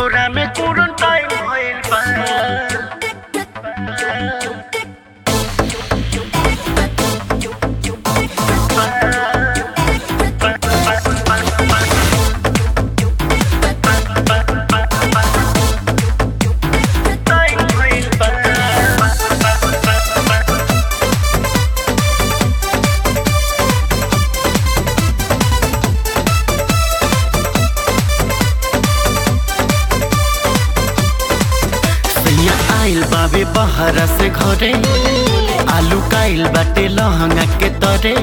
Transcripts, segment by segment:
कोरा में क्वारंटाइन भइल बा टाइम भइल बा सैया आइल बाबे बहरा से घरे आलू काइल बाटे लहंगा के तरे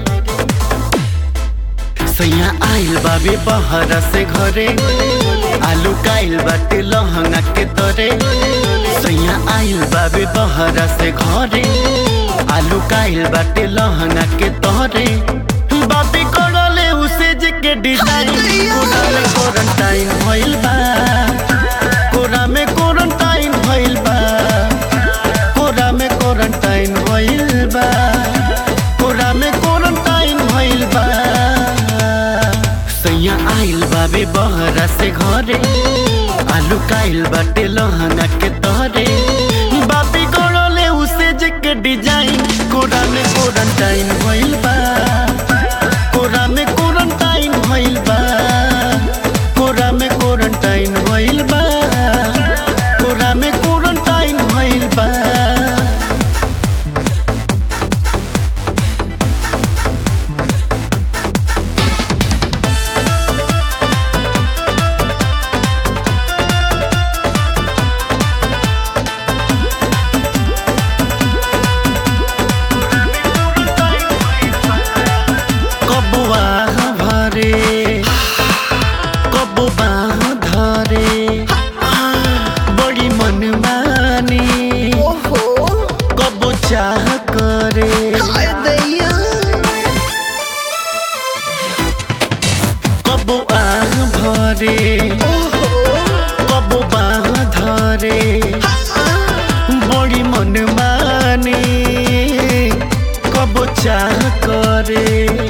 सैया आइल बाबे बहरा से घरे आलू काइल बाटे लहंगा के तरे सैया आइल बाबे बहरा से घरे आलू काइल बाटे लहंगा के तरे बाबी करले उसे जे के डिजाइन कोरा में क्वारंटाइन भइल बा कोरा में क्वारंटाइन भइल बा कोरा में क्वारंटाइन भइल बा कोरा में क्वारंटाइन भइल बा सैया आइल बाबे बहरा से घरे आलू काइल बाटे लहंगा के तहरे बाबी गड़ले उसे जे के डिजाइन कोरा में क्वारंटाइन भइल बा कोरा में क्वारंटाइन भइल बा कोरा में क्वारंटाइन भइल बा कोरा में क्वारंटाइन भइल बा कबुआ भरे कबुआ धरे बड़ी मनमानी ओहो कबो चाह करे हाय दैया कबुआ भरे ओहो कबुआ धरे बड़ी मनमानी कबो चाह करे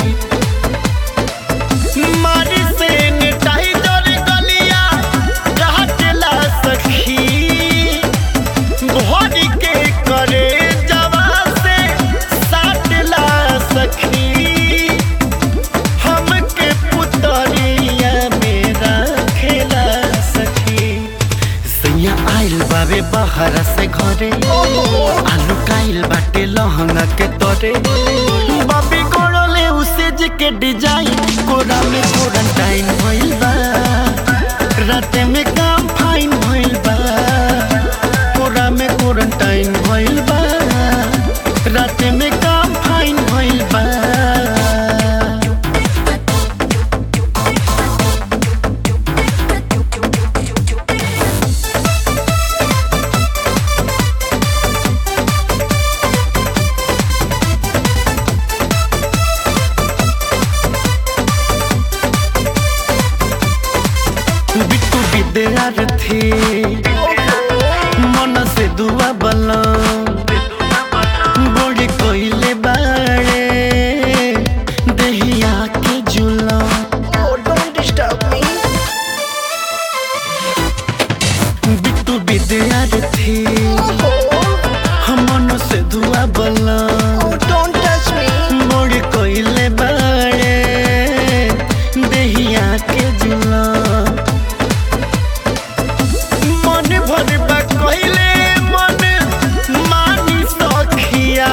मारी से टाइगर गलिया काटला सखी भोरी के करे जवा से साटला सखी हमके पुतरिया मेरा खेला सखी सैया आइल बाबे बाहर से घरे आलू काइल बाटे लहंगा के तरे बाबी कोड़ले उसे जे के डिजाइन कोरा में क्वारंटाइन भइल बा राते में काम फाइन भइल बा कोरा में क्वारंटाइन भइल बा राते में काम फाइन भइल बा बिट्टू विद्यार्थी मन से दुआ बलम बड़ी कोइले बाड़े दहिया के जुलम Oh, don't disturb me. Bittu विद्यार्थी Oh, मन से दुआ बलम oh, don't touch me. बड़ी कोइले बाड़े दहिया के जुलम मन भर बा कोइले मन मानी सखिया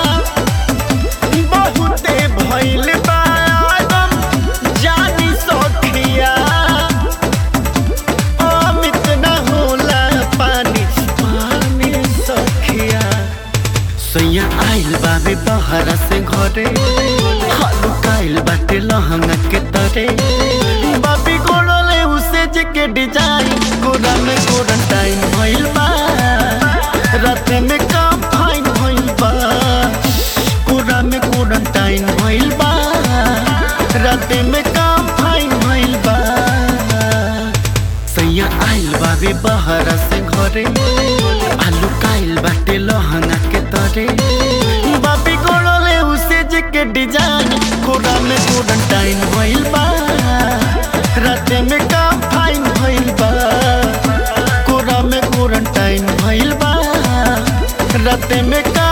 बहुते भइल बा आदम जानी सखिया अमित न होला पानी पानी सखिया सैया आइल बाबे बहरा से घरे हालू काइल बाटे लहंगा के तरे बाबी गोड़ले उसे जे के डिजाइन कोरा में क्वारंटाइन भइल बा राते में काम फाइन भइल बा कोरा में क्वारंटाइन भइल बा राते में काम फाइन भइल बा सैया आइल बाबे बहरा से घरे आलू काइल बाटे लहंगा के तरे बाबी गोड़ले उसे जे के डिजाइन कोरा में क्वारंटाइन भइल बा राते में काम फाइन भइल बा सुतते में का